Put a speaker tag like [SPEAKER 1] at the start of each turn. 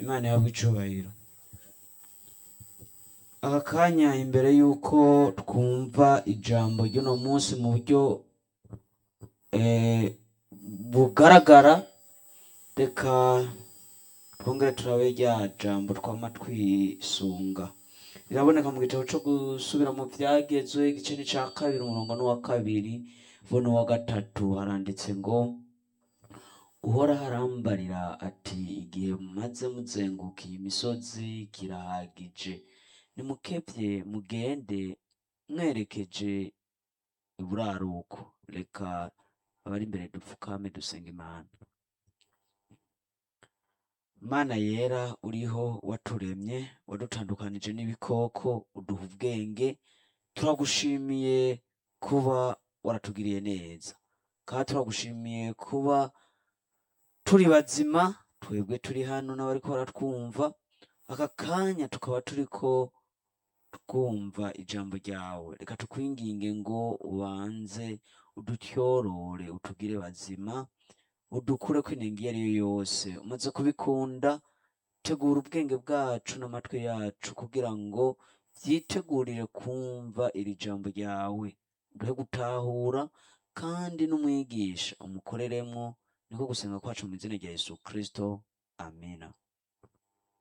[SPEAKER 1] Imana ihabwe icyubahiro aka kanya imbere y'uko twumva ijambo ry'uno munsi mu buryo eh, bugaragara reka twongere turabe rya jambo twama twisunga biraboneka mu gitabo cyo gusubira mu byagezwe igice ni cya kabiri umurongo n'uwa kabiri bo n'uwa gatatu haranditse ngo uhora harambarira ati igihe mumaze muzenguka iyi misozi kirahagije nimukebye mugende mwerekeje iburaruko reka abari imbere dupfukame dusenga imana mana yera uriho waturemye wadutandukanije n'ibikoko uduha ubwenge turagushimiye kuba waratugiriye neza kandi turagushimiye kuba turi bazima twebwe turi hano n'abari ko baratwumva aka kanya tukaba turi ko twumva ijambo ryawe reka tukwinginge ngo ubanze udutyorore utugire bazima udukure kw'inenge iyo ari yo yose umaze kubikunda tegura ubwenge bwacu n'amatwi yacu kugira ngo byitegurire kumva iri jambo ryawe uduhe gutahura kandi n'umwigisha umukoreremo niko gusenga kwacu mu izina rya yesu kirisito amina